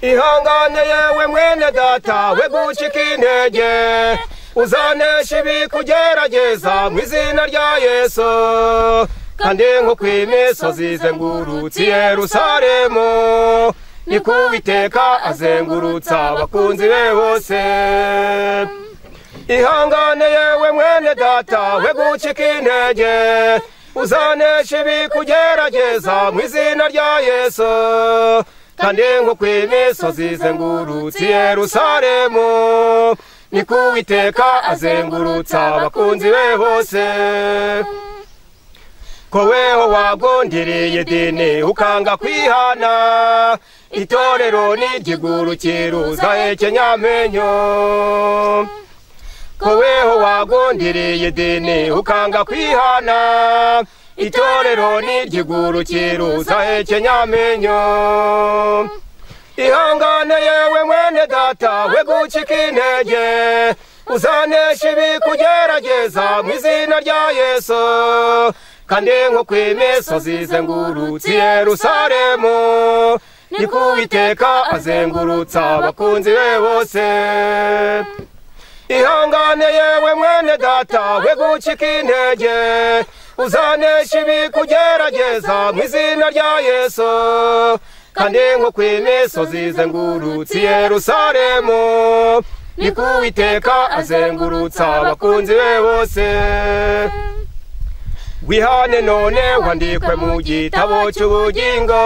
ihangane yewe mwene data we gucika intege uzanesha ibi kugerageza mu izina rya yesu kandi nko ku imisozi izengurutse Yerusalemu niko uwiteka azengurutsa abakunzi be bose ihangane yewe mwene data we gucika intege uzanesha ibi kugerageza mu izina rya yesu kandi nko ku imisozi izengurutse Yerusalemu niko uwiteka azengurutsa abakunzi be bose ko weho wagundiriye idini ukanga kwihana itorero n'igiguru kiruzahe kenyamenyo ko weho wagundiriye idini ukanga kwihana itorero n'igiguru kiruzahe kenyamenyo ihangane yewe mwene data we gucika intege uzanesha ibi kugerageza mu izina rya yesu kandi nko ku imisozi izengurutse Yerusalemu niko uwiteka azengurutsa abakunzi be bose ihangane yewe mwene data we gucika intege uzanesha ibi kugerageza mu izina rya yesu kandi nko ku imisozi izengurutse Yerusalemu niko uwiteka azengurutsa abakunzi be bose wihane none wandikwe mu gitabo cy'ubugingo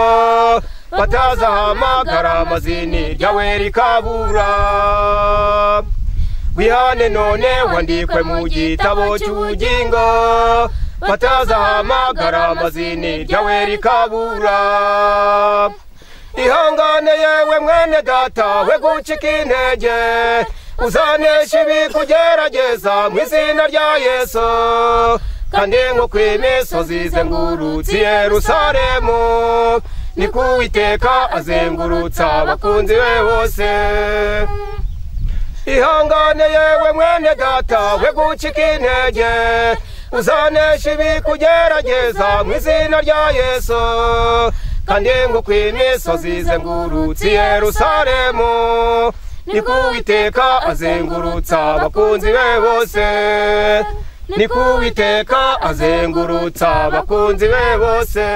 batazahamagara amazini ryawe rikabura wihane none wandikwe mu gitabo cy'ubugingo batazahamagara amazini ryawe rikabura ihangane yewe mwene data we gucika intege uzanesha ibi kugerageza mu izina rya yesu kandi nko ku imisozi izengurutse Yerusalemu niko uwiteka azengurutsa abakunzi be bose ihangane yewe mwene data we gucika intege uzanesha ibi kugerageza mu izina rya yesu kandi nko ku imisozi izengurutse Yerusalemu niko uwiteka azengurutsa abakunzi be bose ni ku witeka azengurutsa abakunzi be bose